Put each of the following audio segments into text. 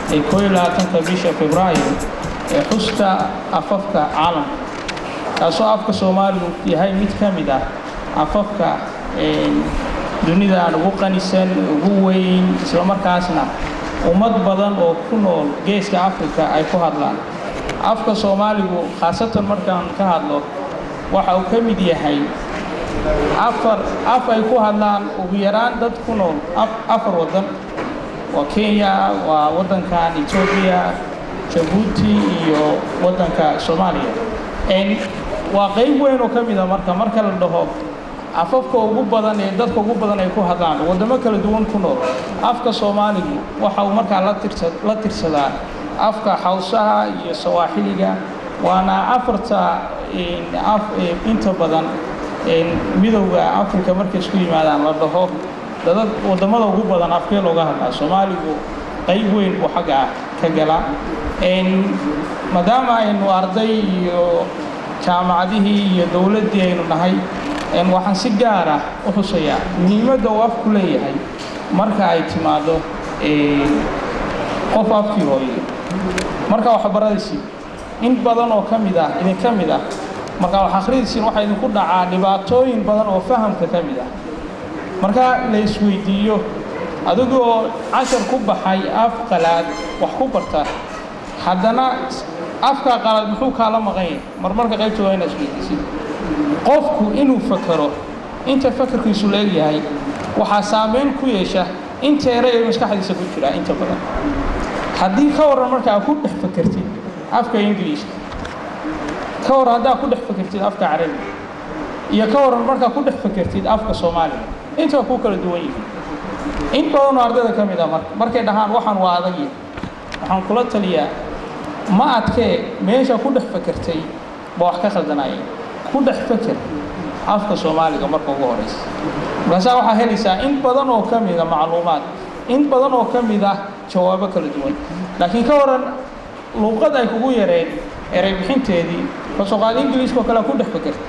ee koo iyo labaatanka bisha februaayo ee xuska afafka caalamka kaasoo afka soomaaligu yahay mid ka mid ah afafka dunidaan ugu qanisan ugu weyn islamarkaasna ummad badan oo ku nool geeska afrika ay ku hadlaan afka soomaaligu khaasatan markaan ka hadlo waxa uu ka mid yahay afar af ay ku hadlaan ugu yaraan dad ku nool afar waddan waa kenya waa waddankan etoobiya jabuuti iyo waddanka soomaaliya waa qayb weyn oo ka mida marka marka la dhaho afafka ugu badan ee dadka ugu badan ay ku hadlaan waddamo kala duwan ku nool afka soomaaligu waxa uu markaa la tirsadaa afka xawsaha iyo sawaaxiliga waana afarta af inta badan midowda afrika markay isku yimaadaan la dhaho dadad waddamada ugu badan afkee looga hadlaa soomaaligu qayb weyn buu xagga ah ka gala maadaama aynu arday iyo jaamacadihii iyo dowladdii aynu nahay waxaan si gaar ah u xusayaa muhiimadda uu afku leeyahay marka ay timaado qof afkii hooye marka waxbaradaysiin in badan oo ka mid ah idin ka mid ah marka wax akhridaysiin waxaa idinku dhacaa dhibaatooyin badan oo fahamka ka mid ah marka la isweydiiyo adigoo cashar ku baxay af qalaad wax ku barta haddana afkaa qalaad muxuu kaala maqan yahay marmarka qaybtooda inaad isweydiisid qofku inuu fakero inta fakarkiisu leegyahay waxaa saamayn ku yeesha inta ere ee maskaxdiisa ku jira inta badan haddii ka warran markaa ku dhex fakertid afka ingiliishka ka warran haddaa ku dhex fakertid afka carabiga iyo ka warran markaa ku dhex fakertid afka soomaaliga intaa ku kala duwan yihiin in badanoo ardayda ka mid ah marka markay dhahaan waxaan waa adagya waxaan kula taliyaa ma adkee meesha ku dhex fakertay ba wax ka khaldanaya ku dhex feker afka soomaaliga marka ugu horaysa markaasaa waxaa helaysaa in badan oo ka mida macluumaad in badan oo ka mid ah jawaabo kala duwan laakiin ka waran luuqad ay kugu yareen erey bixinteedii kasooqaad ingiliiska oo kale ku dhex fekerta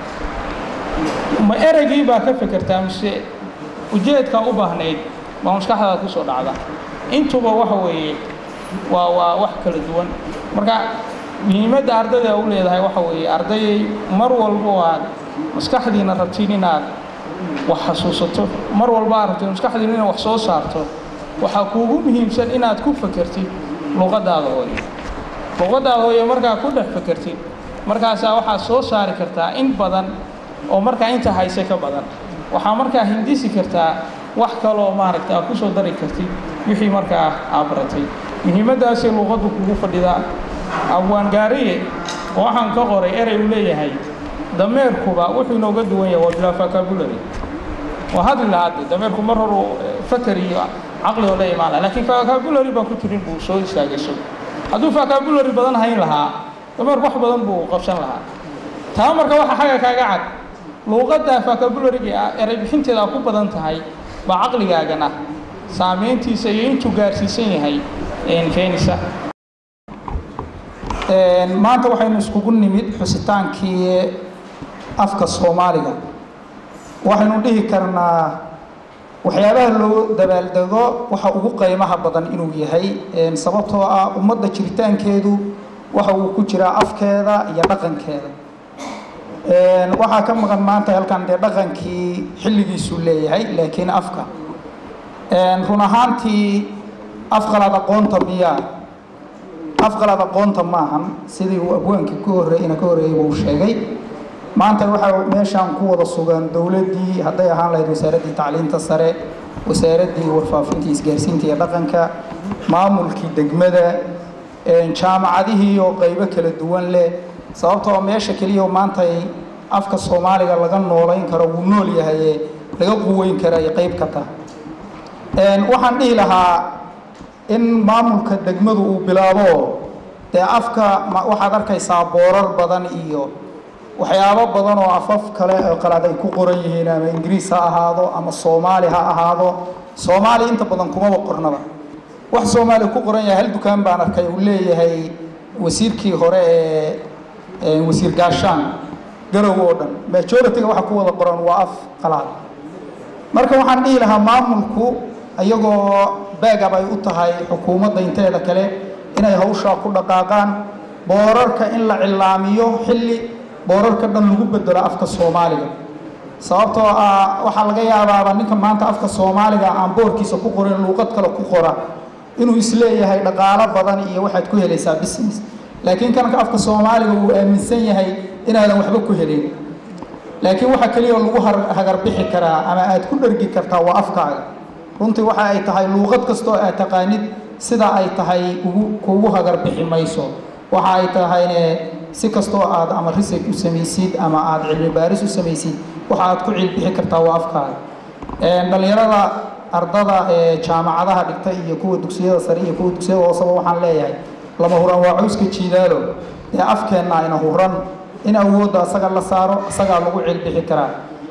ma ereygii baa ka fekertaa mise ujeedkaa u baahnayd baa maskaxdaada ku soo dhacda intuba waxa weeye waa waa wax kala duwan marka muhiimadda ardayda u leedahay waxa weeye ardayay mar walba oo aad maskaxdiina rabtiin inaad wax xasuusato mar walba aad rabtiin maskaxdiina inaad wax soo saarto waxaa kuugu muhiimsan inaad ku fekertid luqaddaada hooye luqaddaada hooye markaa ku dhex fekertid markaasaa waxaad soo saari kartaa in badan oo markaa inta hayse ka badan waxaa markaa hindisi kartaa wax kaloo maaragta aad ku soo dari kartid wixii markaa aad baratay muhiimaddaasay luqaddu kugu fadhidaa abwaangaariye oo waxaan ka qoray erey uu leeyahay dameerkuba wuxuu inooga duwan yahay waa bilaa vocabulary waa hadli lahaa de dameerku mar horu fakar iyo caqli oo la imaan laha lakiin vocabulary baan ku jirin buu soo istaagayso hadduu vocabulary badan hayn lahaa dameerku wax badan buu qabsan lahaa taa marka waxa xagga kaaga cad luuqadda vocabulary-ga ah erey bixinteeda ku badan tahay baa caqligaagana saamayntiisa iyo intuu gaarsiisan yahay keenisa maanta waxaynu iskugu nimid xusitaankii afka soomaaliga waxaynu dhihi karnaa waxyaabaha loo dabaaldego waxa ugu qiimaha badan inuu yahay sababtoo ah ummadda jiritaankeedu waxa uu ku jiraa afkeeda iyo dhaqankeeda waxaa ka maqan maanta halkan dee dhaqankii xilligiisuu leeyahay laakiin afka run ahaantii afqalaad aqoonta miyaa afqalaad aqoonta maahan sidii uu abwaankii ka horreeyna ka horreeyey uu sheegay maanta waxaa meeshaan ku wada sugan dowladdii hadday ahaan lahayd wasaaraddii tacliinta sare wasaaraddii warfaafinta isgaarsiinta iyo dhaqanka maamulkii degmada jaamacadihii oo qaybo kala duwan leh sababtoo meesha keliya maanta afka soomaaliga laga noolayn karo wuu nool yahaye laga quweyn kara ay qayb ka tahay waxaan dhihi lahaa in maamulka degmadu uu bilaabo dee afka waxaad arkaysaa boorar badan iyo waxyaabo badan oo afaf kale oo qalaad ay ku qoran yihiin ama ingiriis ha ahaado ama soomaali ha ahaado soomaali inta badan kumaba qornaba wax soomaali ku qoran yahay hal dukaan baan arkay uu leeyahay wasiirkii hore ee wasiir gaashaan garow oo dhan majority-ga waxa ku wada qoran waa af qalaad marka waxaan dhihi lahaa maamulku iyagoo baagab ay u tahay xukuumadda inteeda kale inay hawshaa ku dhaqaaqaan boorarka in la cilaamiyo xilli boorarka dhan lagu bedelo afka soomaaliga sababtoo ah waxaa laga yaabaaba ninka maanta afka soomaaliga aan boorkiisa ku qorin luuqad kale ku qora inuu isleeyahay dhaqaalo badan iyo waxaad ku helaysaa business laakiin kanka afka soomaaliga uu aaminsan yahay inaadan waxba ku helin laakiin waxa keliya lagu hagarbixi karaa ama aad ku dhergi kartaa waa afkaaga runtii waxa ay tahay luuqad kastoo aad taqaanid sida ay tahay ugu kugu hagarbixi mayso waxa ay tahayne si kastoo aad ama research u samaysid ama aad cilmi baaris u samaysid waxa aad ku cilbixi kartaa waa afkaaga dhallinyarada ardada ee jaamacadaha dhigta iyo kuwa dugsiyada sare iyo kuwa dugsiyada hooseba waxaan leeyahay lama huraan waa cawska jiidaalo ee afkeenna ayna huran in awoodda asaga la saaro asagaa lagu cilbixi karaa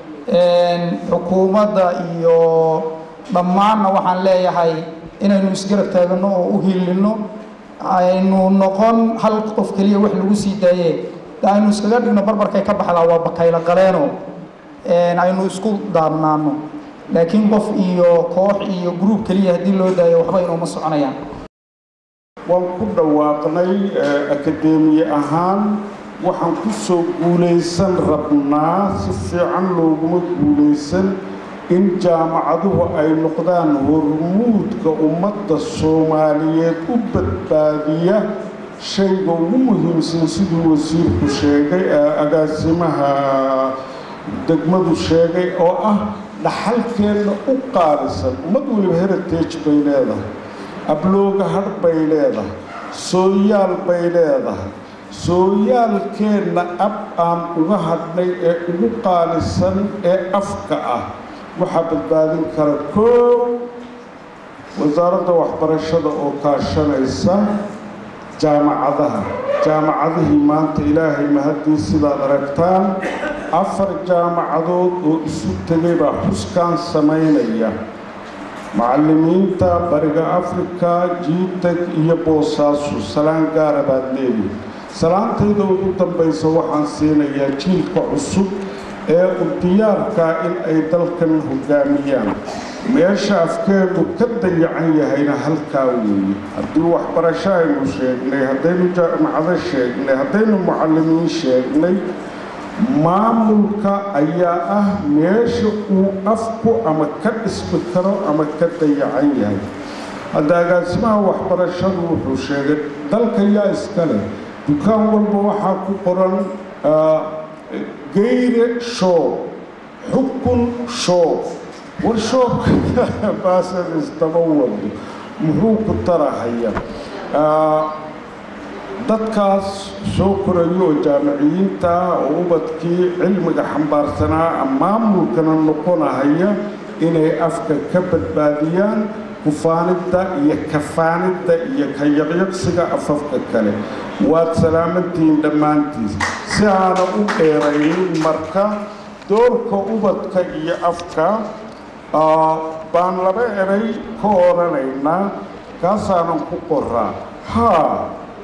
xukuumadda iyo dhammaanna waxaan leeyahay inaynu isgarab taagano oo u hiilino aynu noqon hal qof keliya wax lagu sii daaye aynu iskaga dhigno barbarkay ka baxdaa waa bakaylo qaleeno aynu isku daabnaano laakiin qof iyo koox iyo gruub keliya haddii loo daayo waxba inuuma soconayaan waan ku dhawaaqnay akadeemiye ahaan waxaan ku soo guulaysan rabnaa si fiican looguma guulaysan in jaamacaduhu ay noqdaan hormuudka ummadda soomaaliyeed u badbaadiya shayga ugu muhiimsan siduu wasiirku sheegay agaasimaha degmadu sheegay oo ah dhaxalkeenna u qaalisan ummad weliba heritage bay leedahay ablooga hadh bay leedahay sooyaal bay leedahay sooyaalkeenna ab aan uga hadhnay ee ugu qaalisan ee afka ah waxaa badbaadin kara koow wasaaradda waxbarashada oo kaashanaysa jaamacadaha jaamacadihii maanta ilaahay mahadii sidaad aragtaan afar jaamacadood oo isu tegay baa xuskaan samaynaya macallimiinta bariga afrika jiitag iyo boosaasu salaan gaara baad leeyihi salaantayda ugu dambaysa waxaan siinayaa jiilka cusub ee u diyaarkaa in ay dalkan hoggaamiyaan meesha afkeenu ka dayacan yahayna halkaa weeye haddii waxbarasho aynu sheegnay haddaynu jaamacado sheegnay haddaynu mucallimiin sheegnay maamulka ayaa ah meesha uu afku ama ka dhismi karo ama ka dayacan yahay hadda agaasimaha waxbarashadu wuxuu sheegay dalka yaa iska leh dukaan walba waxaa ku qoran geyre shoob xukun shoob war shoobka baasad istaba wado muxuu ku tarahaya dadkaas soo korayo oo jaamiciyiinta ah oo ubadkii cilmiga xambaarsanaa maamulkana noqonahaya inay afka ka badbaadiyaan kufaanidda iyo kafaanidda iyo ka yaqyaqsiga afafka kale waad salaamantihiin dhammaantiis si aana u dheeraynin marka doorka ubadka iyo afka baan laba eray ka odhanaynaa kaasaanan ku qoraa haa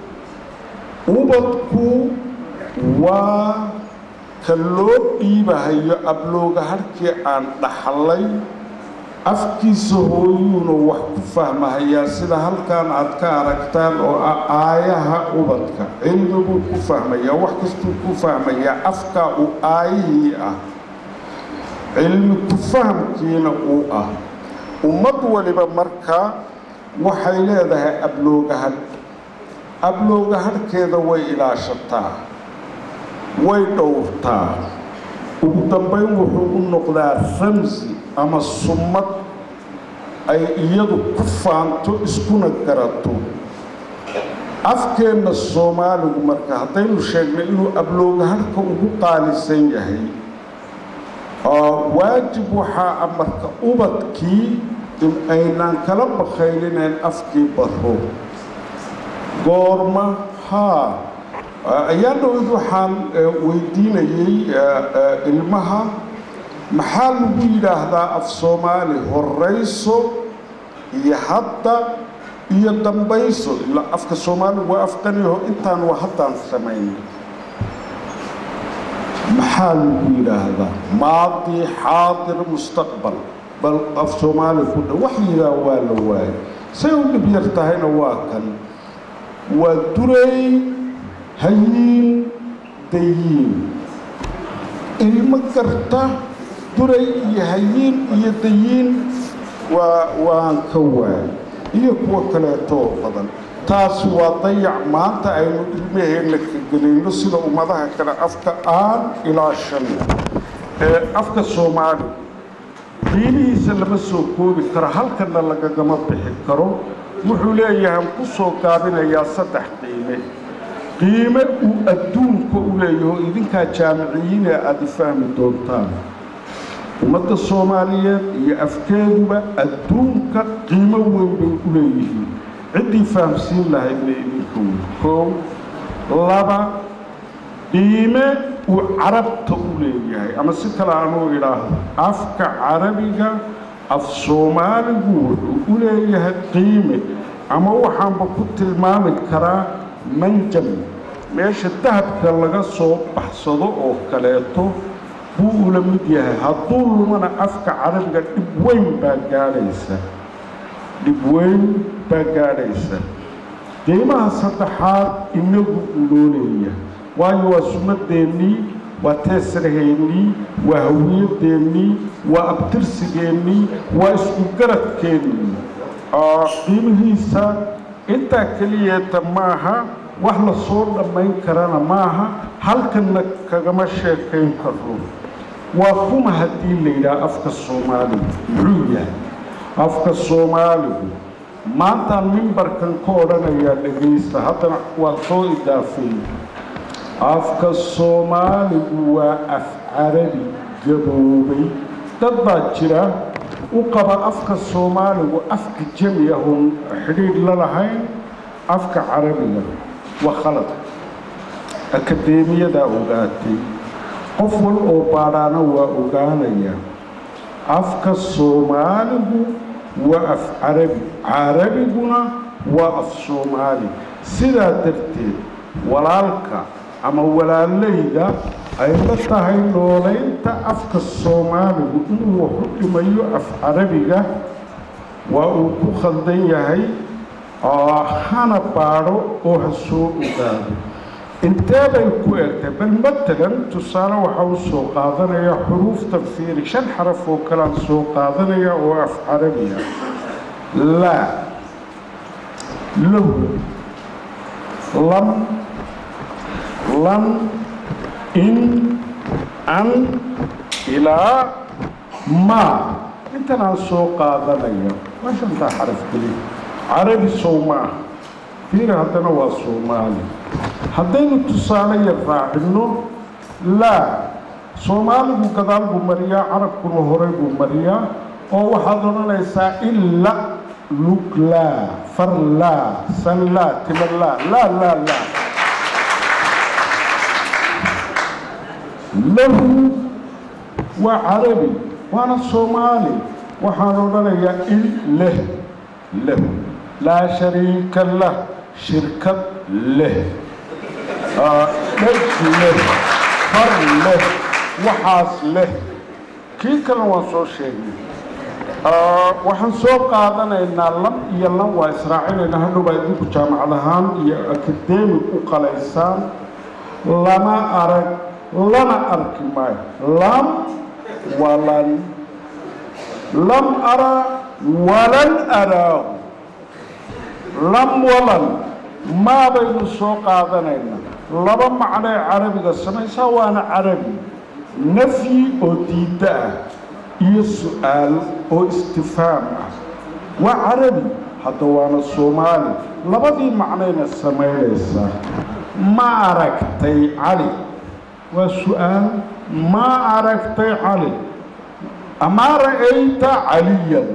ubadku waa ka loo dhiibahayo ablooga harkii aan dhaxlay afkiisa hooyuuna wax ku fahmahayaa sida halkan aad ka aragtaan oo ah aayaha ubadka cilmi buu ku fahmayaa wax kastuu ku fahmayaa afkaa uu aayihii ah cilmi ku fahamkiina uu ah ummad waliba marka waxay leedahay ablooga hadh ablooga hadhkeeda way ilaashataa way dhowrtaa ugu dambayn wuxuu u noqdaa ramsi ama summad ay iyadu ku faanto iskuna garato afkeenna soomaaligu marka haddaynu sheegnay inuu ablooga hadhka ugu qaalisan yahay waajib waxaa ah marka ubadkii in aynaan kala bakaylineen afkii baro goorma haa ayaa dhowed waxaan weydiinayay ilmaha maxaa lagu yidhaahdaa af soomaali horayso iyo hadda iyo dambayso ilaa afka soomaaligu waa afqaniyaho intaan waa haddaan samaynay maxaa lagu yidhaahdaa maadi xaadir mustaqbal bal af soomaali ku dha wax yidaa waa la waayay say u dhib yar tahayna waa kan waa duray hayiin dayiin ilmo garta duray iyo hayiin iyo dayiin waa waan ka waayay iyo kuwo kaleetoo badan taas waa dayac maanta aynu ilmaheenna ka gelayno sida ummadaha kale afka aan ilaashanno ee afka soomaali qiimihiisa lama soo koobi karo halkanna lagagama bixi karo wuxuu leeyahay ku soo gaabinayaa saddex qiime qiime uu adduunka u leeyaho idinkaa jaamiciyiine aada fahmi doontaan ummadda soomaaliyeed iyo afkeeduba adduunka qiimo weyn bay u leeyihiin ciddii fahamsiin lahayd bay idinka wey koow laba qiime uu carabta u leeyahay ama si kale aanuu idhaahdo afka carabiga af soomaaligu wuxuu u leeyahay qiime ama waxaanba ku tilmaami karaa manjam meesha dahabka laga soo baxsado oo kaleeto buu ula mid yahay hadduu lumana afka carabiga dhib weyn baa gaadhaysa dhib weyn baa gaadhaysa qiimaha saddexaad inagu loo leeyahay waayo waa sunnadeennii waa teesraheennii waa hawiyadeennii waa abtirsigeennii waa isku garadkeennii qiimihiisa intaa keliyeeta maaha wax la soo dhammayn karana maaha halkanna kagama sheekayn karo waa kuma haddii la yidhaha afka soomaaligu muxuu yahay afka soomaaligu maantaan mimbarkan ka odhanayaa dhegaysta haddana waa soo idaafay afka soomaaligu waa af carabi gaboobay dad baa jira u qaba afka soomaaligu afka jami ah oon xidhiidh la lahayn afka carabiga waa khalad akadeemiyadaa ogaatay qof wal oo baadhaana waa ogaanaya afka soomaaligu waa af carabi carabiguna waa af soomaali sidaa darteed walaalka ama walaalayda ay la tahay noolaynta afka soomaaligu inuu wax u dhimayo af carabiga waa uu ku khaldan yahay hana baadho oo ha soo ogaado intee bay ku egtay bal matalan tusaale waxaa u soo qaadanaya xuruufta fiiri shan xaraf oo kalean soo qaadanaya oo af carabiya laa lahu lam lan in an ilaa maa intan aan soo qaadanaya waa shantaa xaraf keli carabi sow ma ah fiiri haddana waa soomaali haddaynu tusaale yar raacinno laa soomaaligu gadaal buu mariyaa carabkuna horey buu mariyaa oo waxaad odhanaysaa illa luglaa farlaa sanlaa timalaa laa laa laa lahu waa carabi waana soomaali waxaan odhanayaa in leh lahu laa shariika lah shirkad leh dheg leh far leh waxaas leh kii kalena waan soo sheegnay waxaan soo qaadanaynaa lam iyo lam waa israacinaynaa hadhowbaa idinku jaamacad ahaan iyo akademig u qalaysaan lama arag lana arki maayo lam walan lam ara walan araahu lam walan maabaynu soo qaadanaynaa laba macnoe carabiga samaysaa waana carabi nafyi oo diidda ah iyo su-aal oo istifhaam ah waa carabi hadda waana soomaali labadii macnayna samaynaysaa ma aragtay cali waa su-aal ma aragtay cali amaa ra'ayta caliyan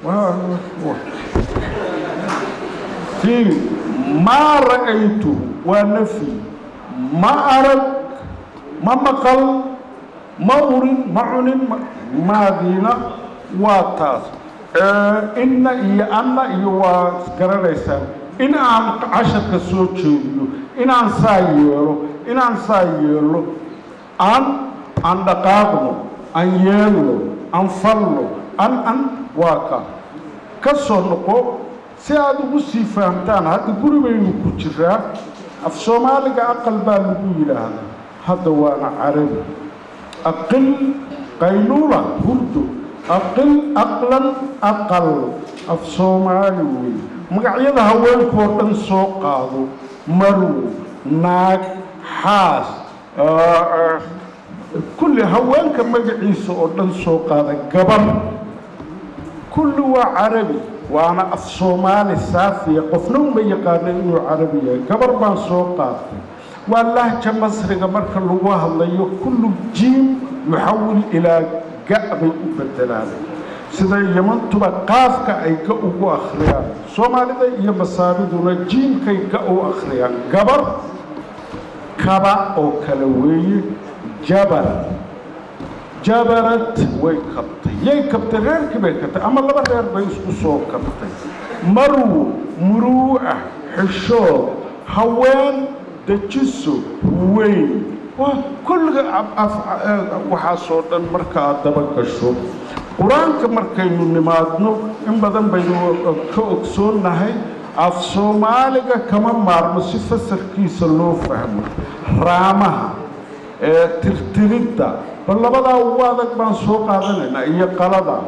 fiiri maa ra'aytu waa nafyi ma arag ma maqal ma urin ma cunin maadiina waa taas inna iyo anna iyo waa garanaysaan in aan casharka soo jeediyo inaan saa yeelo inaan saa yeelo aan aan dhaqaaqno aan yeelno aan falno an an waa ka ka soo noqo si aada ugu sii fahamtaan hadda guri baynu ku jiraa af soomaaliga aqal baa lagu yidhaahdaa hadda waana carabi aqil qayluula hurdo aqil aqlan aqal af soomaali wey magacyada haweenkoo dhan soo qaado marow naag xaas kulli haweenka magaciisa oo dhan soo qaada gabar kulli waa carabi waana af soomaali saafiya qofna uma yaqaana inuu carabi yahay gabar baan soo qaatay waa lahja masriga marka lagu hadlayo kullu jiim yuxawil ilaa ga' bay u bedelaan sida yamantuba qaafka ay ga ugu akhriyaan soomaalida iyo masaabiduna jiimkay ga u akhriyaan gabar kaba oo kale weeye jabar jabarad way kabtay yay kabtay reerkii bay kabtay ama laba reer bay isku soo kabtay marw muruu'ah xishood haween dejiso weyn kulliga waxaasoo dhan marka aad daba gasho qur-aanka markaynu nimaadno in badan baynu ka ogsoonnahay af soomaaliga kama maarmo si fasarkiisa loo fahmo raamaha ee tirtiridda bal labadaa ugu adag baan soo qaadanaynaa iyo qalada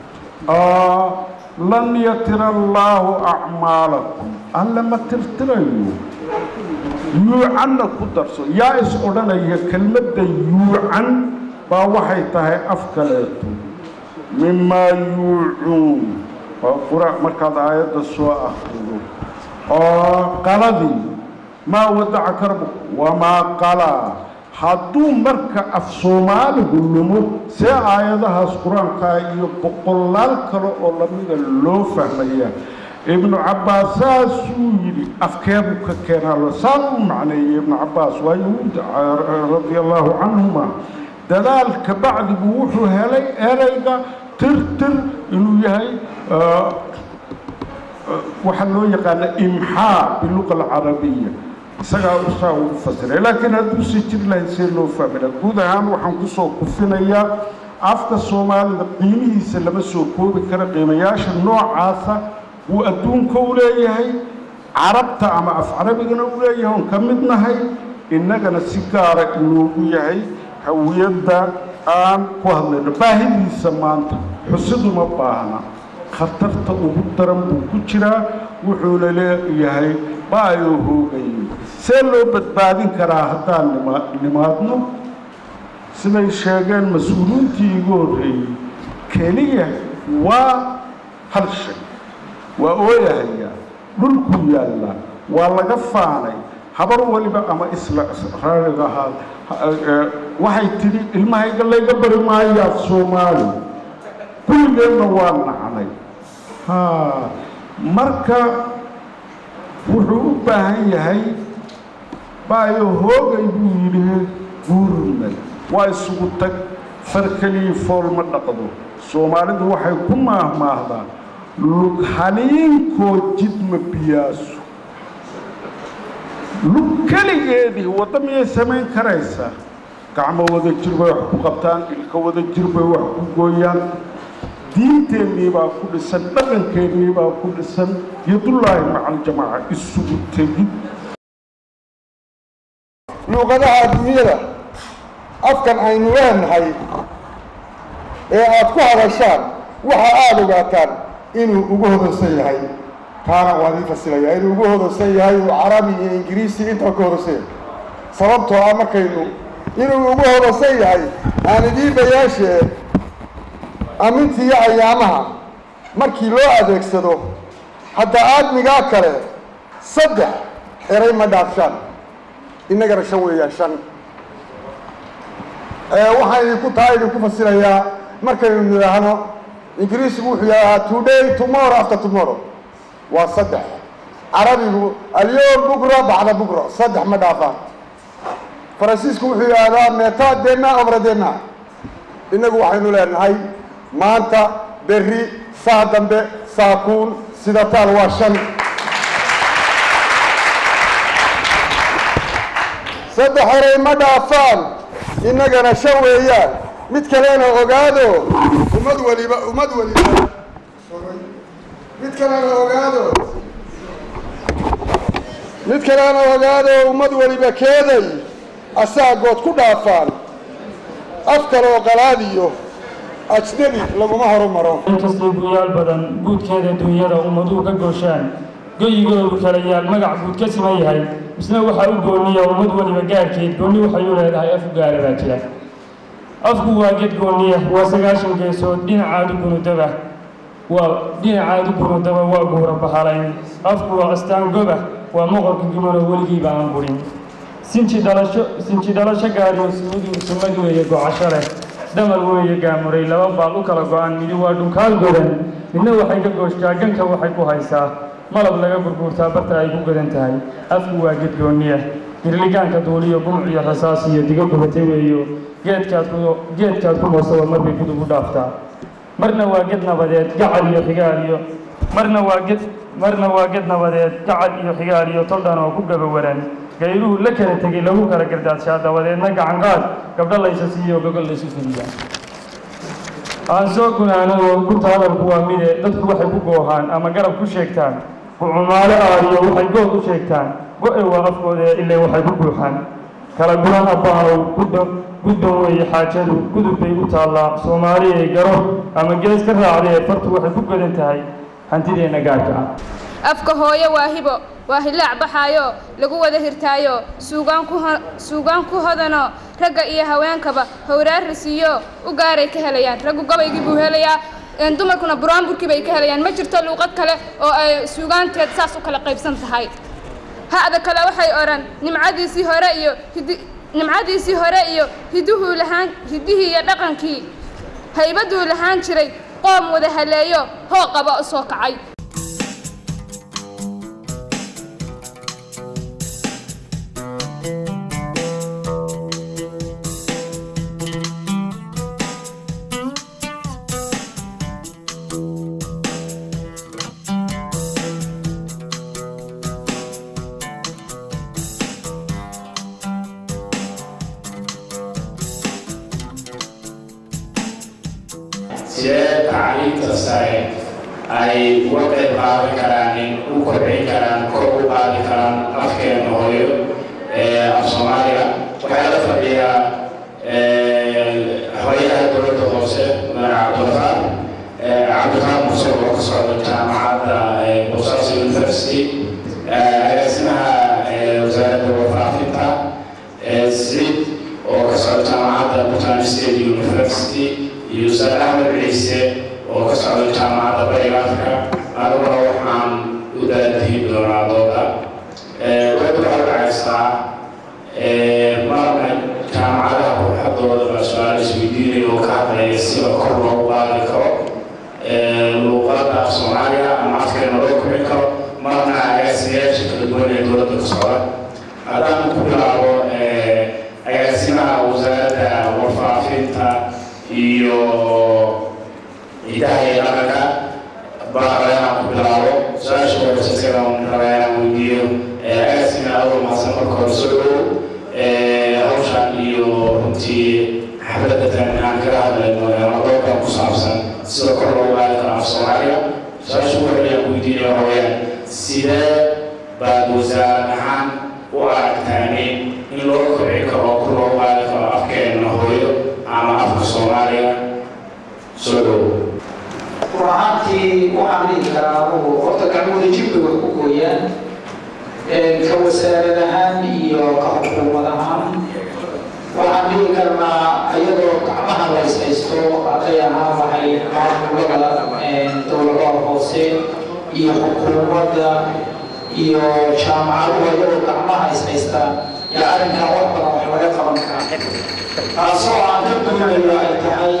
lan yatira allaahu acmaalakum alle ma tirtirayo yuucanna ku darso yaa is odhanaya kelmadda yuucan baa waxay tahay af kaleeto mimaa yuucuun waa qura markaad aayadda soo akrido oo qaladii maa wadacaka rabuk wamaa qalaa hadduu marka af soomaaligu lumo see aayadahaas qur-aankaa iyo boqolaal kale oo lamida loo fahmaya ibnu cabbaas saasuu yidhi afkeebuu ka keenaa saa u macneeyey ibnu cabbaas waa yahuud radia allaahu canhuma dadaalka bacdigu wuxuu helay ereyga tirtir inuu yahay waxaa loo yaqaana imxaa biluqa alcarabiya isagaa usaa ugu fasiray laakiin hadduu sii jiri lahayd see loo fahmina guud ahaan waxaan kusoo kufinayaa afka soomaalida qiimihiisa lama soo koobi kara qiimayaasha noocaasa wuu adduunka u leeyahay carabta ama af carabigana u leeyahay oon ka mid nahay innagana si gaara inoogu yahay hawiyadda aan ku hadlayno baahidiisa maanta xusiduma baahna khatarta ugu daran buu ku jiraa wuxuuna leeyahay baayoo hoogayo see loo badbaadin karaa haddaan nima nimaadno siday sheegeen mas-uuliintii igu horreeyey keliya waa hal shay waa ooyahayaa dhulkuu yaallaa waa laga faanay habar waliba ama isla raariga ahaa waxay tidhi ilmahayga layga bari maayo af soomaali kulligeenna waa nacnay ha marka wuxuu u baahan yahay baayo hoogay buu yidhi guurnay waa isugu tag far kelii fool ma dhaqdo soomaalidu waxay ku maahmaahdaa lug haliinkoo jidma biyaasu lug keligeedii waddo miyay samayn karaysaa gacmo wada jir bay wax ku qabtaan ilka wada jir bay wax ku gooyaan diinteennii baa ku dhisan dhaqankeennii baa ku dhisan yadullaahi maca aljamaaca isugu tegid luuqadaha adduunyada afkan aynu leenahay ee aad ku hadashaan waxa aada ogaataan inuu ugu hodansan yahay taana waan ii fasilayaa inuu ugu hodansan yahay uu carabi iyo ingiriisi intaba ka hodansan yahay sababtoo ah markaynu inuu ugu hodansan yahay aan idiin bayaashee amintii iyo ayaamaha markii loo adeegsado hadda aadmigaa kale saddex eray ma dhaafshaan innagana shan weeyaan shan waxaan idinku taa idinku fasirayaa markaynu nidhaahno ingiriisigu wuxuu yidhahdaa today tomorrow after tomorrow waa saddex carabigu alyom bukra bacda bukra saddex ma dhaafaan faransiisku wuxuu yidhaahdaa meta dena obra dena innagu waxaynu leenahay maanta berri saa dambe saakuun sida taal waa shan saddex eray ma dhaafaan innagana shan weeyaan mid kalena ogaado ummad waliba ummad waliba mid kalena ogaado mid kalena ogaado ummad waliba keeday asaagood ku dhaafaan af kaloo qalaadiyo ajnebi laguma horumaro inkastay guyaal badan guudkeeda duunyada ummaduhu ka gooshaan goyigoodu kala yaal magac guud ka siman yahay misna waxaa u gooniya ummad waliba gaarkeed goonni waxay u leedahay af u gaara baa jira afku waa ged gooniya waa sagaashan geesood dhinacaadu gunudaba waa dhinacaadu gunudaba waa guura bahalayn afku waa astaan goba waa moqorka gumanoo weligiiba aan burin sinji dhalasho sinji dhalasho gaariyo suudu sumad weeye gocasho leh dhamal weeye gaamuray laba baal u kala go-an midi waa dhunkaal godan midna waxay ka gooshtaa ganka waxay ku haysaa malab laga gurguurtaa barta ay ku godan tahay afku waa ged gooniya girligaanka duuliyo gumc iyo rasaas iyo digo gubatay weeyo geedkaad ku geedkaad ku moosaba marbay gudub u dhaaftaa marna waa ged nabadeed gacal iyo xigaal iyo marna waa ged marna waa ged nabadeed gacal iyo xigaal iyo toldhan oo ku gabawaran gayluhu la kala tegey lagu kala gardaadshaa dabadeedna gacanqaad gabdho laysa siiyo gogol laysu fidiyaa aan soo gunaanado gunta hadalku waa mide dadku waxay ku goohaan ama garab ku sheegtaan kucumaalo aadiyo waxay good u sheegtaan go-e waa afkooda ilaa waxay ku buuxaan kala guran abbaanow gudba gudban weeye xaajadu gudub bay u taallaa soomaaliyay garo ama gees ka raacdee fartu waxay ku godan tahay hantideenna gaarka ah afka hooyo waa hibo waa hilaac baxaayo lagu wada hirtaayo suugaan ku suugaan ku hodano ragga iyo haweenkaba howraari siiyo u gaaray ka helayaan raggu gabaygii buu helayaa dumarkuna buraanburkii bay ka helayaan ma jirto luuqad kale oo ay suugaanteed saas u kala qaybsan tahay ha'da kale waxay odhan nimcadiisii hore iyo hidi nimcadiisii hore iyo hiduhuu lahaan hidihii iyo dhaqankii haybaduu lahaan jiray qoom wada haleeyo hoo qaba u soo kacay sidee tacliinta sare ay uga qayb qaadan karaan in u kobcin karaan kor u qaadi karaan afkeena hooyo ee af soomaaliga waxaa la fadhiyaa hoyaha dowladda hoose magaca cabdulqaar cabdulqaar muuse oo ka socda jaamacadda bosaas university agaasimaha wasaaradda warfaafinta siciid oo ka socda jaamacadda bhutan state university iyo ustaad axmed ciise oo ka socda jaamacadda bariga afrika aniguna waxaan u daadihi doonaa dooda web waxay dhacaysaa marna jaamacadaha ruuxadooda baa su-aal isweydiinaya oo ka hadlaya sida kor loogu qaadi karo luuqadda af soomaaliga ama afkeena loo kobcin karo marna agaasimayaasha kala duwan ee dowladda ka socda haddaan ku bilaabo agaasimaha wasaaradda warfaafinta iyo ciidaha iyo dhaqanka baa raba inaan ku bilaabo su-aasha horeysa isaga raba inaan weydiiyo agaasina awal mahadsan marka hore soo dhow hawshan iyo runtii xafladda tan aan kaga hadlayno madookan ku saabsan sida kor loogu qaadi karo af soomaaliga su-aasha ugu horreya aan weydiinaya waxa weeyaan sidee baad wasaarad ahaan u aragtaani in loo kobci karo oo kor loogu qaadi karo afkeena hooyo ama afka soomaaliga soo dhow runaantii waxaan dhihi karaa anugu horta gacmooda jibka wax ku gooyaan ka wasaarad ahaan iyo ka xukuumad ahaan waxaan dhihi karnaa iyadoo gacmaha la ishaysto hadday ahaan waxay maamulada dowladaha hoose iyo xukuumadda iyo jaamacaduhu iyadoo gacmaha ishaystaan yaa arrinkan wax badan wax laga qaban karaa taasoo aan ka duunayo ay tahay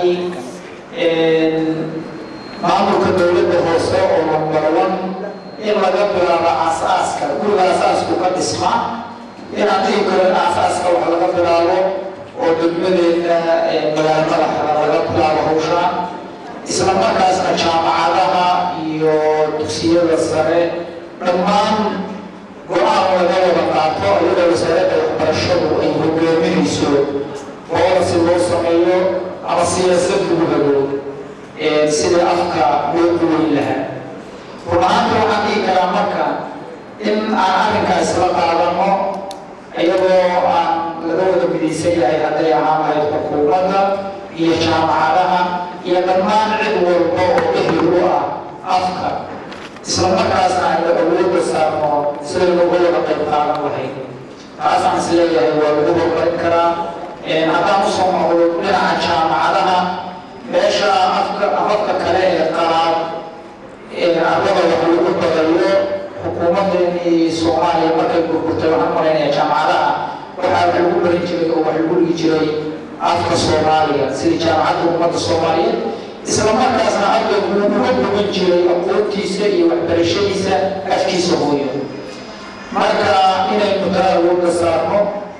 maamulka dowladda hoose oo number one in laga bilaabo aasaaska guriga asaasku ka dhisma inaan dhihi karo in aasaaska wax laga bilaabo oo degmadeena magaalo madaxda laga bilaabo hawshaan isla markaasna jaamacadaha iyo dugsiyada sare dhammaan go-aan laga wada qaato iyadoo wasaaradda waxbarashadu ay hogaaminayso boolasi loo sameeyo ama siyaasad lagu hago sidii afka loo duweyn lahaa run ahaanta waxaan dhihi karaa marka in aan arrinkaas la qaadano iyagoo aan laga wada midaysan yahay hadday ahaan lahayd xukuumadda iyo jaamacadaha iyo dhammaan cid walba oo ehel u ah afka isla markaasna aynu awoodda saarno sidaynu uga wada qayb qaadan lahayd taasaan is leeyahay waa lagu horumarin karaa haddaan usoo noqdo dhinaca jaamacadaha meesha afka afafka kale ee qalaad ee ardada wax lagu badayo xukuumadeennii soomaaliya markay burburtay waxaan malaynaya jaamacadaha waxaa wax lagu barin jiray oo wax lagu dhigi jiray afka soomaaliya sidii jaamacadda ummadda soomaaliyeed isla markaasna ardaygu uu uga bogan jiray aqoontiisa iyo waxbarashadiisa afkiisa hooyo marka inaynu taa awoodda saarno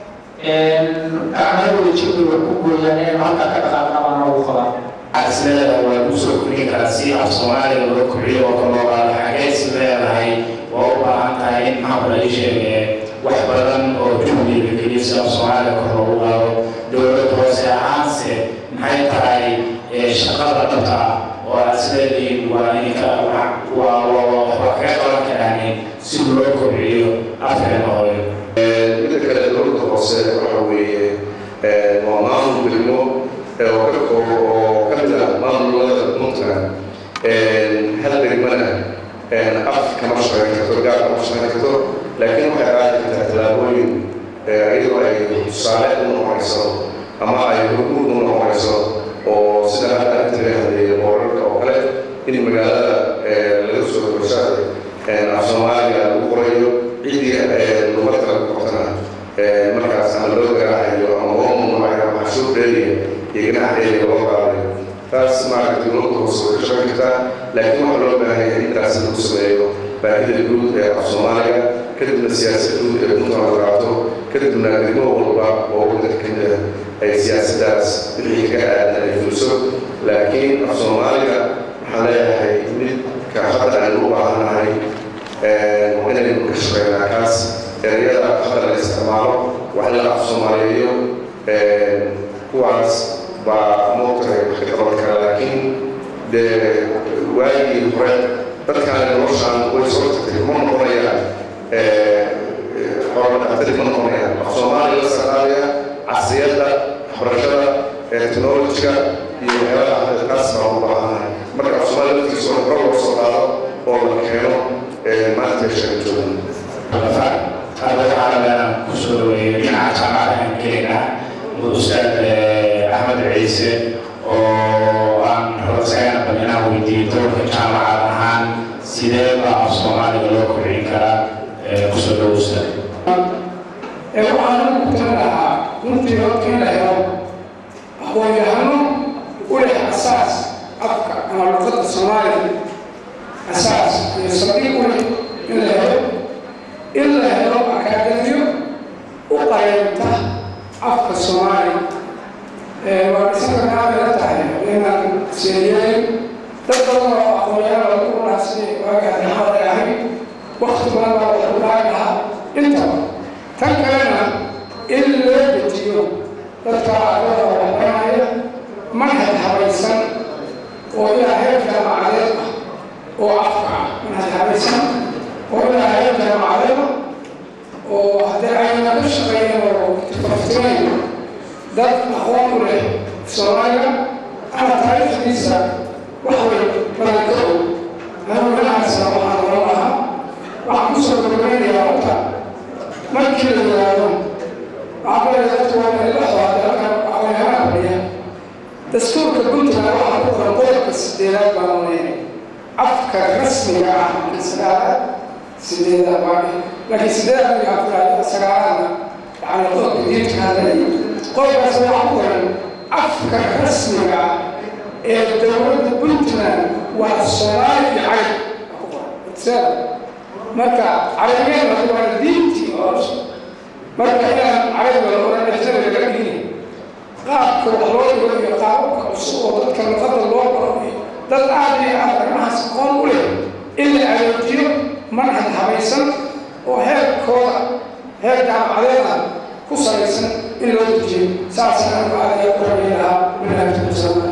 gacmadooda jirkay wax ku gooyaan inaynu halkaa ka dhaqaaqna baa noogu qabaa is leedahay waa lagu soo kordhin karaa si af soomaaliga loo kobciyo oo kale loo qaado xagee is leedahay waa u baahan tahay in maxaa la ii sheege wax badan oo juhdiga la geliyo si af soomaaliga kor loogu qaado dowlad hoose ahaanse maxay tahay shaqada dhabta ah oo aad is leedihiin waa idinka waa waa kaga qaban karaan si loo kobciyo afkeena hooyo midda kale dowladda hoose waxa weeye waa maamul degmo oo ka koobo oo ka mid ah maamulada puntland hal degmana af kama shaqayn karto gaar kama shaqayn karto laakiin waxay qaadi kartaa tallaabooyin iyadoo ay tusaale u noqonayso ama ay hormuud u noqonayso oo sida hadda inta laga hadleeyay boorarka oo kale in magaalada laga soo horsaada af soomaaliga lagu qorayo ciddii luqad kale ku qortana markaas ama loo garaacayo ama loo mamnuucayo ama cashuur dheeriya iyo ganac dheeriya loo qaadayo taas maaragtay dowladda hoose way ka shaqayn kartaa laakiin waxaa loo baahan yahay in taasi lagu sameeyo baahida guud ee af soomaaliga kadibna siyaasad guud ee puntland la qaato kadibna degmo walba oo waddanka ka mid ah ay siyaasaddaas wixii ka aadan ay fuliso laakiin af soomaaliga waxaan leeyahay midka hadda aynu u baahannahay inaynu ka shaqeynaa kaas ereyada hadda la isticmaalo wax la af soomaaliyeeyo kuwaas baa moogtahay wax ka qaban kara laakiin dee waagii hore dadkaan noloshaan way soo tagtay ma noqonayaan xorodhaqatari ma noqonayaan af soomaaliya la saqaaliya casriyadda waxbarashada technologiga iyo waxyaabaha hadda taas baa u baahanahay marka af soomaaliya laftiisa oo hore loo soo qaado oo la keeno maanta shan joogan hadda waxaa rabaa kusoo dhaweeyo dhinaca jaamacadahan kenya ustaad axmed ciise oo aan rabasagana bal inaan weydiiyo doorka jaamacad ahaan sidee baa af soomaaliga loo kobcin karaa kusoo dhawo ustaad waxaan ku tali lahaa runtii horta in la helo aqoon-yahano u leh asaas afka ama luqadda soomaaliya asaas iyo saldhig u leh in la helo in la helo akaademiyo u qareenta afka soomaaliya waa isaga naabila tahay inaan seeriyayn dad badan oo aqoon-yahano lagu wanaagsan waagaa naxada ay ahayd wakti badan baa wax u dhaagi lahaa intaba tan kalena in loo dejiyo dadka ardada waxbaranaya manhaj habaysan oo ilaa heer jaamacadeed ah oo afka ah manhaj habaysan oo ilaa heer jaamacadeed ah oo haddii ayna ka shaqeeyeen oo faftinayn dad aqoon u leh soomaaliya ama taariikhdiisa wax way badan ka og anuu dhinacaasna waxaan oran lahaa waxaan kusoo gabagaynayaa horta markii la yidhaahdo waxaa kalaya dadku waa inay la xooday halkan aqoonyahana fadhiya dastuurka puntland waxaa ku qoran qodobka sideedaad baan leeyahay afka rasmiga ah sagaalaad sideedaad baa laakiin sideedaad migaa fulaayo sagaalaadna yani qodobka diinta hadlay qodobkaas waxaa ku qoran afka rasmiga ah ee dowladda puntland waa soomaali iyo cagab ku qoran marka carabigeena waa diintii oo marka inaan carabiga la oran ajnabiga laga dhigin qaabka wax loo dhigo iyo qaababka cusub oo dadka luqadda loo baro iyo dad aad iyo aad arrimahaas aqoon u leh in la adeejiyo manhaj habaysan oo heerkooda heer jaamacadeeda ku salaysan in loo dejiyo saasaan anigu aad iyo ku rabi lahaa bilaahi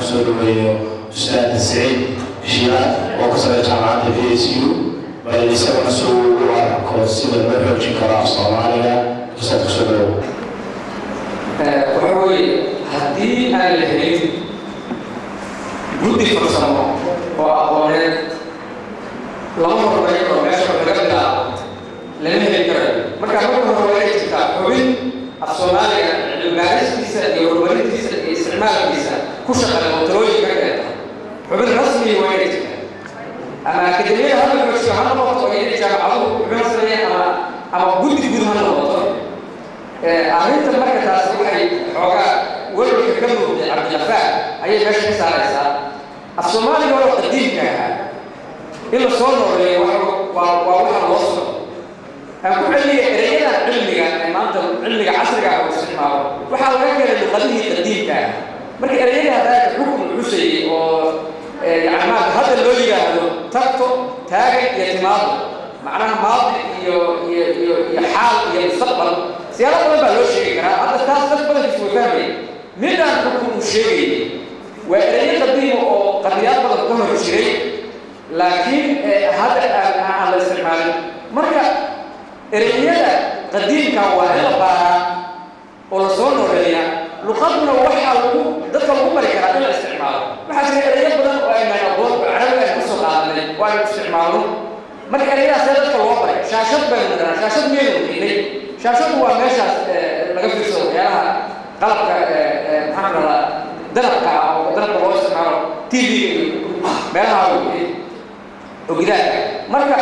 soo dhaweeyo ustaad saciid shiiraad oo ka socda jaamacadda v s u bal isaguna si uu u arko sida loo xoojin karo af soomaaliga ustaad kusoo dhawow waxa weeye haddii aan la helin guddi farsamo oo aqooneed lama horumarin karo meesha wax laga bilaabo lama heli karayo marka marka hore waa inay jirtaa xubin af soomaaliga cilmibaaristiisa iyo horumarintiisa iyo isticmaalkiisa ku shaqeeya oo talooyin ka keenta xubin rasmi waa inay jirtaa ama akademiyada ha noqoto ha noqoto oo inay jaamacadu xubin sameeyaan ama ama guddi guud ha noqoto arrinta marka taas waxay xoogaa welwalka ka muuqday cabdilafaar ayay meesha ka saaraysaa af soomaaliga oo qadiimka ahaa in la soo nooleeyo waa waa waxa loo socdo aan ku celiya ereyadan cilmiga ee maanta cilmiga casriga ah oo isticmaalo waxaa laga keenay luqadihii qadiimka ah marka ereyadii haddaa xukun cusayay oo yani maanta hadda loo yidhaahdo tagto taagan iyo timaado macnaha maadi iyo iyo iyo iyo xaal iyo mustaqbal siyaalo badan baa loo sheegi karaa hadda taas dad badankiis way fahmaya midaan xukun uu sheegayay waa ereyo qadiima oo qadiyaad badan ka hor jiray laakiin hadda aan aan la isticmaalin marka ereyada qadiimka waa in la baaraa oo la soo nooleeya luqaduna waxaa lagu dadka lagu bari karaa in la isticmaalo waxaa jira ereyo badan oo aynaan aqoon oo carabiga aynu kasoo qaadanay oo aynu isticmaalno marka ereyadaas see dadka loo baray shaashad baynu niranaa shaashad miyaynu qiinay shaashadu waa meeshaas laga fiirsado waxyaalaha qalabka maxaan dhadaa danabka ah oo danabka loo isticmaalo t v meelaha oo gidaarka marka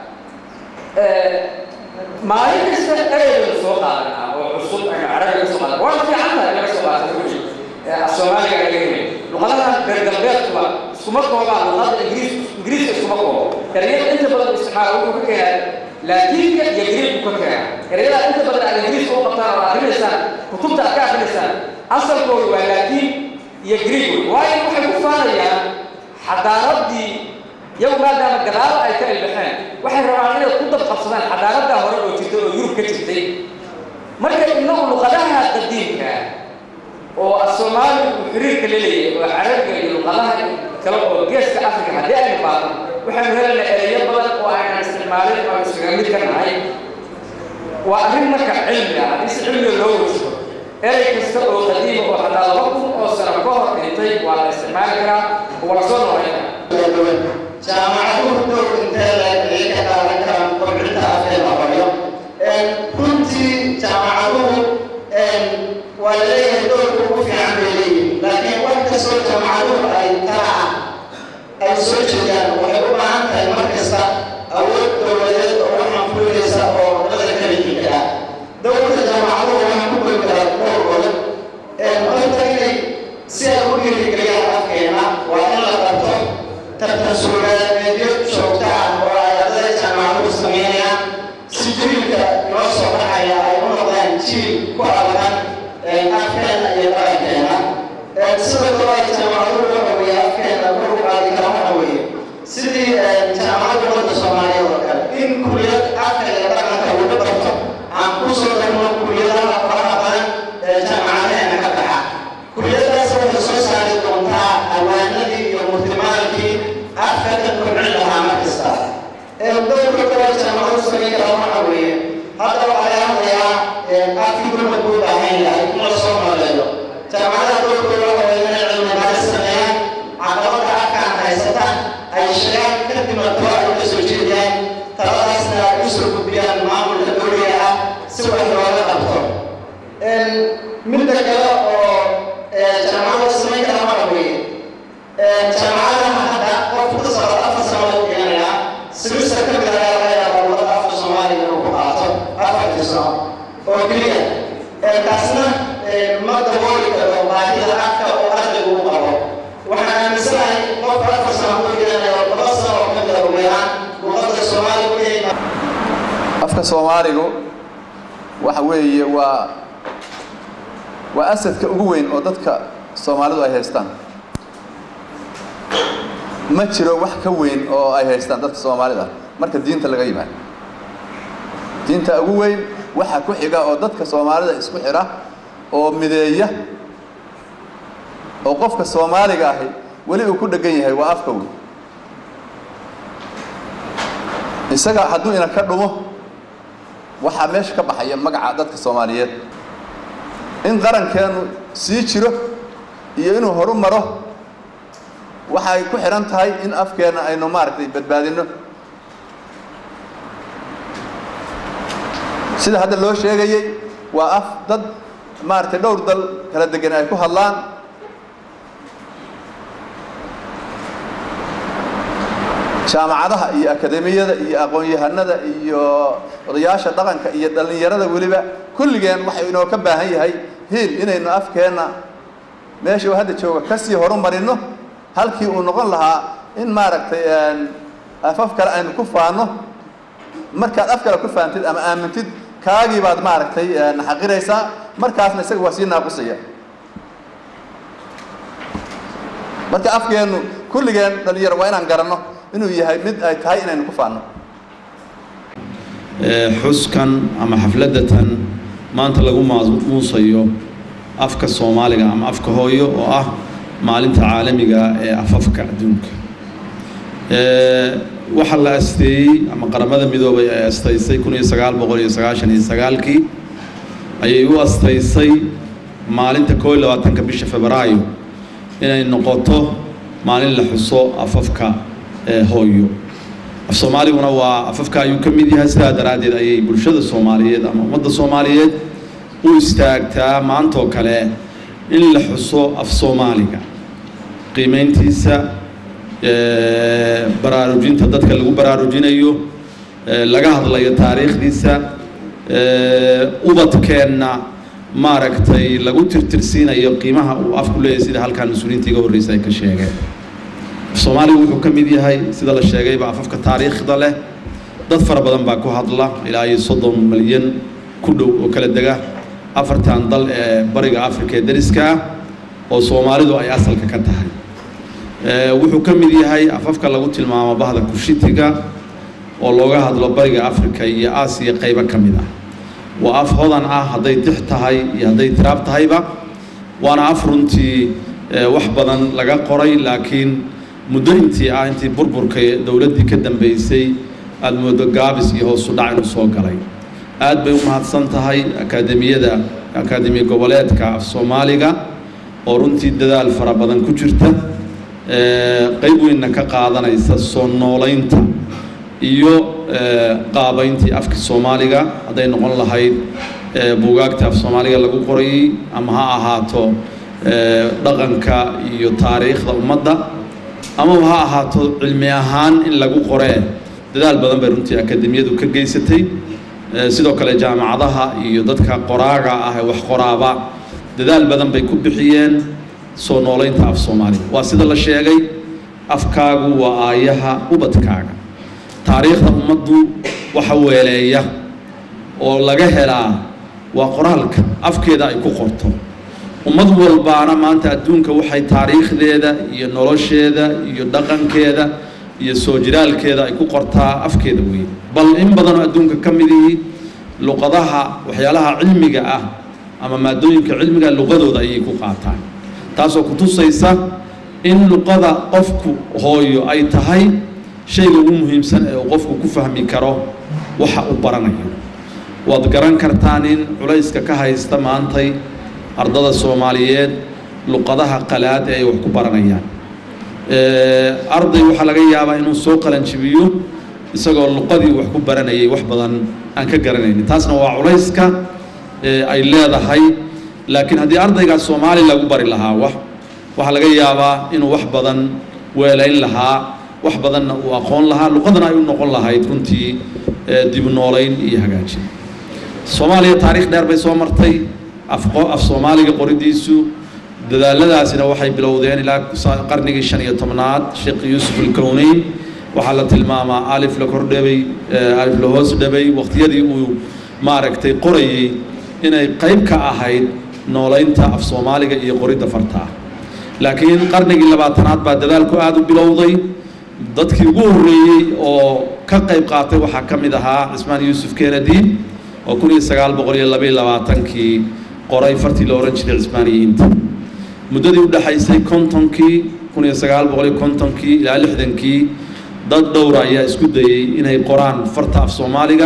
maalin kasta ereybaynu soo qaadanaa oo cusub aynu carabiga kasoo qaadan waana fiican tahay laga soo qaata wixii af soomaaliga laga helay luqadahan reer galbeedkuba iskuma koobaan luqada ingiriis ingiriiska iskuma koobo ereyada inta badan isticmaala wuxuu ka keenaa laatiinka iyo griiku ka keena ereyada inta badan aad ingiriiska u qabtaan oo akrinaysaan kutubta aad ka akrinaysaan asalkoodu waa laatiin iyo griig waayo waxay ku faanayaan xadaaradii iyagu maadaama gadaalo ay ka ilbaxeen waxay rabaan inay ku dabqabsadaan xadaaradaa hore oo jirta oo yurub ka jirtay marka inagu luqadaha qadiimka oo af soomaali uu xiriirka la leeyahay oo carabiga iyo luqadaha kale oo geeska afrika haddii aynu baadno waxaynu helaynaa ereyo badan oo aynan isticmaalin oo iskaga mid ka nahay waa arrin marka cilmi ah haddii si cilmiga loo wajiho erey kasta oo qadiima oo xataa laba kun oo sano ka hor dhintay waa la isticmaali karaa oo waa la soo noolayn karaa jaamacaduhu door intee leeg ayay ka qaadan karaan kobcinta afkeena baryo runtii jaamacaduhu waa la leeyahay doorka ugu fiican bay leeyihin laakiin wax kastoo jaamacaduhu ay tala ah ay soo jeedaan waxay u baahan tahay mar kasta awood dowladeed oo waxaan fulinaysa oo wadada ka midiga ah dowladda jaamacaduhu waxaan ku goyn karaa dhowr godob horta inay si ay u dhiirigeliyaan afkeena waa in la qabto tartan suugaaneedyo joogta ah oo ay ardada jaamacaduhu sameynayaan si jiilka loo soo baxaya ay u noqdaan jiil ku abadan afkeena iyo qarankeena sidoo kale ay jaamacaduhu waxa weeye afkeena kor u qaadi kara waxa weeye sidii jaamacadda wadda soomaaliyeed oo kale in kulliyad afka iyo dhaqanka lagu barto aan ku soo darno kulliyadaha faraha badan ee jaamacadaheena ka baxa kulliyadaas waxay soo saari doontaa awaanadii iyo murtimaalkii afka ka kobcin lahaa mar kasta dowrka kale jaamacadu samayn karaa waxa weeye hadda waxaa laga hadlayaa afkii gurmad buu baahan yahay in la soo nooleeyo jaamacadaha doorkooda waxa weeye inay cilmi baaris sameeyaan caqabada afkaan haysata ay sheegaan kadibna talo ay ka soo jeediyaan taladaasna ay usoo gudbiyaan maamulka dowliga ah si wax looga qabto midda kale oo jaamacada samayn kara waxa weeye jaamacadaha hadda qof ka socda afar sano la dhiganaya semester ka mid ayaa laga yaabaa wadada afka soomaaliya inuu ku qaato afartii sano oo keliya taasna ma dabooli karo baahida afka oo ardaygu u qabo waxaan aaminsanahay qofka afar sano ku dhiganayo laba sano oo ka mid a ugu yaraan luqadda soomaaliga inay afka soomaaligu waxa weeye waa waa asadka ugu weyn oo dadka soomaalidu ay haystaan ma jiro wax ka weyn oo ay haystaan dadka soomaalida marka diinta laga yimaado diinta ugu weyn waxa ku xiga oo dadka soomaalida isku xidha oo mideeya oo qofka soomaaliga ahi weli uu ku dhegan yahay waa afka wey isaga hadduu ina ka dhumo waxaa meesha ka baxaya magaca dadka soomaaliyeed in qarankeenu sii jiro iyo inuu horu maro waxay ku xidhan tahay in afkeenna aynu maaragtay badbaadinno sida hadda loo sheegayey waa af dad maaragtay dhowr dal kala degan ay ku hadlaan jaamacadaha iyo akademiyada iyo aqoon-yahanada iyo odayaasha dhaqanka iyo dhallinyarada weliba kulligeen waxay inoo ka baahan yahay hiil inaynu afkeenna meesha uu hadda jooga kasii horumarino halkii uu noqon lahaa in maaragtay afaf kale aynu ku faanno markaad af kale ku faantid ama aamintid kaagii baad maaragtay naxaqiraysaa markaasna isaga waa sii naaqusaya marka afkeennu kulligeen dhalinyaro waa inaan garanno inuu yahay mid ay tahay inaynu ku faanno xuskan ama xafladatan maanta lagu maamuusayo afka soomaaliga ama afka hooyo oo ah maalinta caalamiga ee afafka adduunka waxaa la asteeyey ama qaramada midoobay ay astaysay kun iyo sagaal boqol iyo sagaashan iyo sagaalkii ayay u astaysay maalinta koo iyo labaatanka bisha febraayo inay noqoto maalin la xuso afafka hooyo af soomaaliguna waa afafka ayuu ka mid yahay sidaa daraaddeed ayay bulshada soomaaliyeed ama ummadda soomaaliyeed u istaagtaa maantoo kale in la xuso af soomaaliga qiimeyntiisa baraarujinta dadka lagu baraarujinayo laga hadlayo taariikhdiisa ubadkeenna maaragtay lagu tirtirsiinayo qiimaha uu afku leeyahay sida halkaan mas-uuliyiinta iga horreysa ay ka sheegeen soomaaligu wuxuu ka mid yahay sida la sheegayba afafka taariikhda leh dad fara badan baa ku hadla ilaa iyo soddon malyan ku dhow oo kala dega afartan dal ee bariga afrika ee dariska ah oo soomaalidu ay asalka ka tahay wuxuu ka mid yahay afafka lagu tilmaamo bahda kushitiga oo looga hadlo bariga afrika iyo aasiya qaybo ka mid ah waa af hodan ah hadday tix tahay iyo hadday tiraab tahayba waana af runtii wax badan laga qoray laakiin muddo intii ah intii burburka dowladdii ka dambeysay aada moodo gaabis iyo hoosu dhac inuu soo galay aad bay u mahadsan tahay akaademiyada akaademiya goboleedka af soomaaliga oo runtii dadaal fara badan ku jirta qayb weynna ka qaadanaysa soo noolaynta iyo qaabayntii afka soomaaliga hadday noqon lahayd buugaagta af soomaaliga lagu qorayey ama ha ahaato dhaqanka iyo taariikhda ummadda ama ha ahaato cilmi ahaan in lagu qoree dadaal badan bay runtii akademiyadu ka geysatay sidoo kale jaamacadaha iyo dadka qoraaga ah ee wax qoraaba dadaal badan bay ku bixiyeen soo noolaynta af soomaaliga waa sida la sheegay afkaagu waa aayaha ubadkaaga taariikhda ummaddu waxa weeleeya oo laga helaa waa qoraalka afkeeda ay ku qorto ummad walbaana maanta adduunka waxay taariikhdeeda iyo nolosheeda iyo dhaqankeeda iyo soo jiraalkeeda ay ku qortaa afkeeda weeye bal in badanoo adduunka ka mid ihi luqadaha waxyaalaha cilmiga ah ama maadooyinka cilmiga luqadooda ayay ku qaataan taasoo ku tusaysa in luqada qofku hooyo ay tahay shayga ugu muhiimsan ee uu qofku ku fahmi karo waxa uu baranayo waad garan kartaan in culayska ka haysta maantay ardada soomaaliyeed luqadaha qalaad ee ay wax ku baranayaan arday waxaa laga yaabaa inuu soo qalanjibiyo isagoo luqadii wax ku baranayay wax badan aan ka garanaynin taasna waa culayska ay leedahay laakiin haddii ardaygaas soomaali lagu bari lahaa wax waxaa laga yaabaa inuu wax badan weelayn lahaa wax badanna uu aqoon lahaa luqadana ay u noqon lahayd runtii dib noolayn iyo hagaajin soomaaliya taariikh dheer bay soo martay afqo af soomaaliga qoridiisu dadaaladaasina waxay bilowdeen ilaa qarnigii shan iyo tobnaad sheekh yuusuf alkowneyn waxaa la tilmaamaa alif la kordhabay alif la hoos dhabay waqtiyadii uu maaragtay qorayey inay qayb ka ahayd noolaynta af soomaaliga iyo qoridda fartaa laakiin qarnigii labaatanaad baa dadaalku aada u bilowday dadkii ugu horreeyey oo ka qayb qaatay waxaa ka mid ahaa cismaan yuusuf kennedy oo kun iyo sagaal boqol iyo labaiyo labaatankii qoray fartii la ohan jiray cismaaniyiinta muddadii u dhexaysay kontonkii kun iyo sagaal boqol iyo kontonkii ilaa lixdankii dad dhowra ayaa isku dayey inay qoraan farta af soomaaliga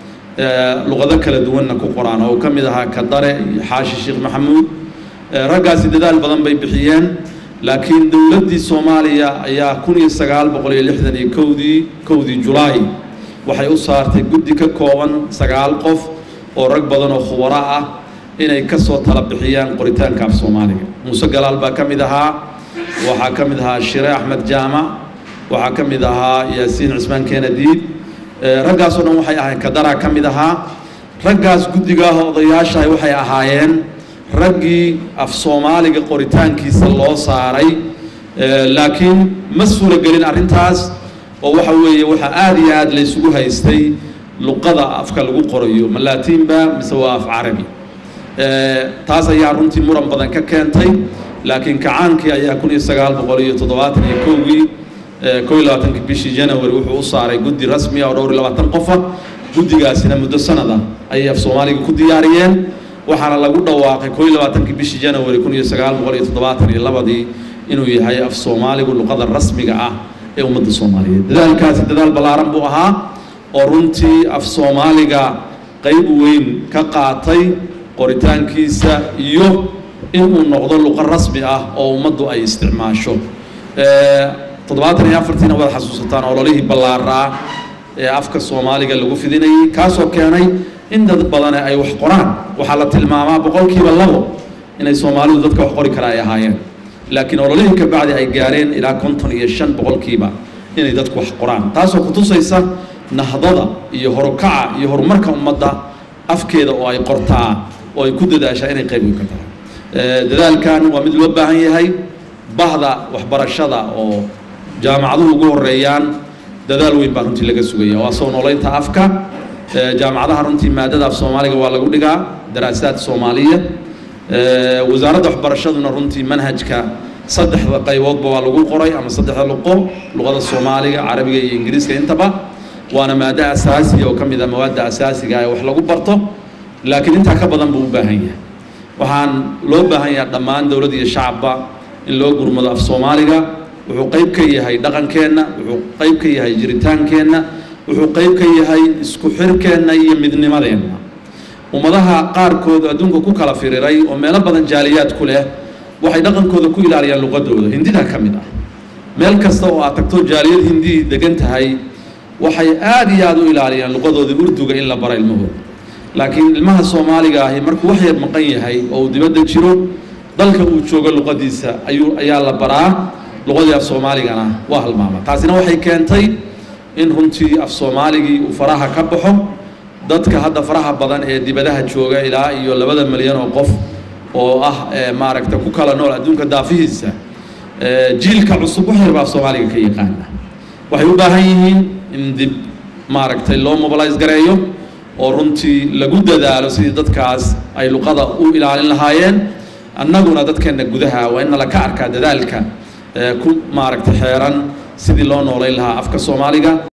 luqado kala duwanna ku qoraan oo ka mid ahaa kadare iyo xaashi sheekh maxamuud raggaasi dadaal badan bay bixiyeen laakiin dowladdii soomaaliya ayaa kun iyo sagaal boqol iyo lixdan iyo kowdii kowdii julaay waxay u saartay guddi ka kooban sagaal qof oo rag badan oo khubaro ah inay ka soo tala bixiyaan qoritaanka af soomaaliga muuse galaal baa ka mid ahaa waxaa ka mid ahaa shire axmed jaamac waxaa ka mid ahaa yaasiin cismaan keenadiid raggaasoo dhan waxay ahayn kadaraa ka mid ahaa raggaas guddigaah odayaashahay waxay ahaayeen raggii af soomaaliga qoritaankiisa loo saaray laakiin ma suuragelin arrintaas oo waxa weeye waxaa aada iyo aada laysugu haystay luqada afka lagu qorayo ma laatiinba mise waa af carabi taas ayaa runtii muran badan ka keentay laakiin kacaankii ayaa kun iyo sagaal boqol iyo toddobaatan iyo kowgii kow iyo labaatankii bishii january wuxuu u saaray guddi rasmi ah oo dhowr iyo labaatan qofa guddigaasina muddo sanada ayay af soomaaliga ku diyaariyeen waxaana lagu dhawaaqay kow iyo labaatankii bishii january kun iyo sagaal boqol iyo toddobaatan iyo labadii inuu yahay af soomaaligu luqada rasmiga ah ee ummadda soomaaliyeed dadaalkaasi dadaal ballaaran buu ahaa oo runtii af soomaaliga qayb weyn ka qaatay qoritaankiisa iyo inuu noqdo luqo rasmi ah oo ummaddu ay isticmaasho toddobaatan iyo afartiina waad xasuusataan ololihii ballaaraa ee afka soomaaliga lagu fidinayay kaasoo keenay in dad badane ay wax qoraan waxaa la tilmaamaa boqolkiiba labo inay soomaalidu dadka wax qori kara ay ahaayeen laakiin ololihii ka bacdi ay gaareen ilaa konton iyo shan boqolkiiba inay dadku wax qoraan taasoo kutusaysa nahdada iyo horukaca iyo horumarka ummadda afkeeda oo ay qortaa oo ay ku dadaashaa inay qayb weyn ka tahay dadaalkan waa mid loo baahan yahay bahda waxbarashada oo jaamacaduhu ugu horeeyaan dadaal weyn baa runtii laga sugaya waa soo noolaynta afka jaamacadaha runtii maadada af soomaaliga waa lagu dhigaa daraasaad soomaaliya wasaaradda waxbarashaduna runtii manhajka saddexda qayboodba waa lagu qoray ama saddexda luqo luqada soomaaliga carabiga iyo ingiriiska intaba waana maado asaasiya oo ka mid ah mawaadda asaasiga ee wax lagu barto laakiin intaa ka badan buu u baahan yahay waxaan loo baahan yahay dhammaan dowlad iyo shacabba in loo gurmado af soomaaliga wuxuu qayb ka yahay dhaqankeenna wuxuu qayb ka yahay jiritaankeenna wuxuu qayb ka yahay isku xirkeenna iyo midnimadeenna ummadaha qaarkood adduunka ku kala firiray oo meelo badan jaaliyaad ku leh waxay dhaqankooda ku ilaaliyaan luqadooda hindidaa ka mid ah meel kasta oo aad tagto jaaliyad hindii degan tahay waxay aada iyo aada u ilaaliyaan luqadooda urduga in la bara ilmahooda laakiin ilmaha soomaaliga ahi markuu wax yar maqan yahay oo uu dibadda jiro dalka uu joogo luqadiisa ayuu ayaa la baraa luqadii af soomaaligana waa halmaama taasina waxay keentay in runtii af soomaaligii uu faraha ka baxo dadka hadda faraha badan ee dibadaha jooga ilaa iyo labada milyan oo qof oo ah maaragta ku kala nool adduunka daafihiisa jiilka cusub wax yarbaa af soomaaliga ka yaqaana waxay u baahan yihiin in dib maaragtay loo mobilize gareeyo oo runtii lagu dadaalo sidii dadkaas ay luqada u ilaalin lahaayeen annaguna dadkeenna gudaha waa in nala ka arkaa dadaalka ku maaragtay xeeran sidii loo noolayn lahaa afka soomaaliga